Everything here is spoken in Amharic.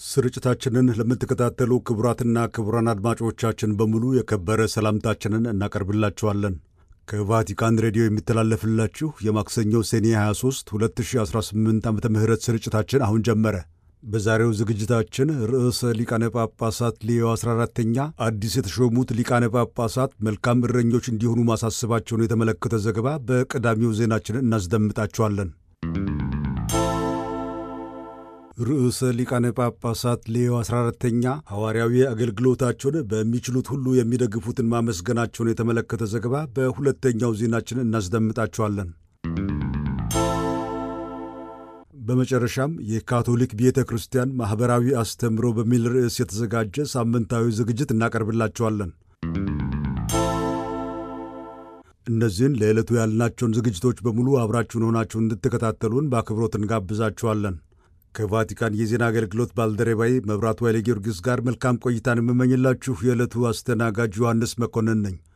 ስርጭታችንን ለምትከታተሉ ክቡራትና ክቡራን አድማጮቻችን በሙሉ የከበረ ሰላምታችንን እናቀርብላችኋለን። ከቫቲካን ሬዲዮ የሚተላለፍላችሁ የማክሰኞ ሰኔ 23 2018 ዓ ም ስርጭታችን አሁን ጀመረ። በዛሬው ዝግጅታችን ርዕሰ ሊቃነ ጳጳሳት ሌዮ 14ተኛ አዲስ የተሾሙት ሊቃነ ጳጳሳት መልካም እረኞች እንዲሆኑ ማሳሰባቸውን የተመለከተ ዘገባ በቀዳሚው ዜናችን እናስደምጣችኋለን። ርዕሰ ሊቃነ ጳጳሳት ሌዮ 14ተኛ ሐዋርያዊ አገልግሎታቸውን በሚችሉት ሁሉ የሚደግፉትን ማመስገናቸውን የተመለከተ ዘገባ በሁለተኛው ዜናችን እናስደምጣችኋለን። በመጨረሻም የካቶሊክ ቤተ ክርስቲያን ማኅበራዊ አስተምሮ በሚል ርዕስ የተዘጋጀ ሳምንታዊ ዝግጅት እናቀርብላችኋለን። እነዚህን ለዕለቱ ያልናቸውን ዝግጅቶች በሙሉ አብራችሁን ሆናችሁ እንድትከታተሉን በአክብሮት እንጋብዛችኋለን። ከቫቲካን የዜና አገልግሎት ባልደረባዬ መብራቱ ኃይለ ጊዮርጊስ ጋር መልካም ቆይታን የምመኝላችሁ የዕለቱ አስተናጋጅ ዮሐንስ መኮንን ነኝ።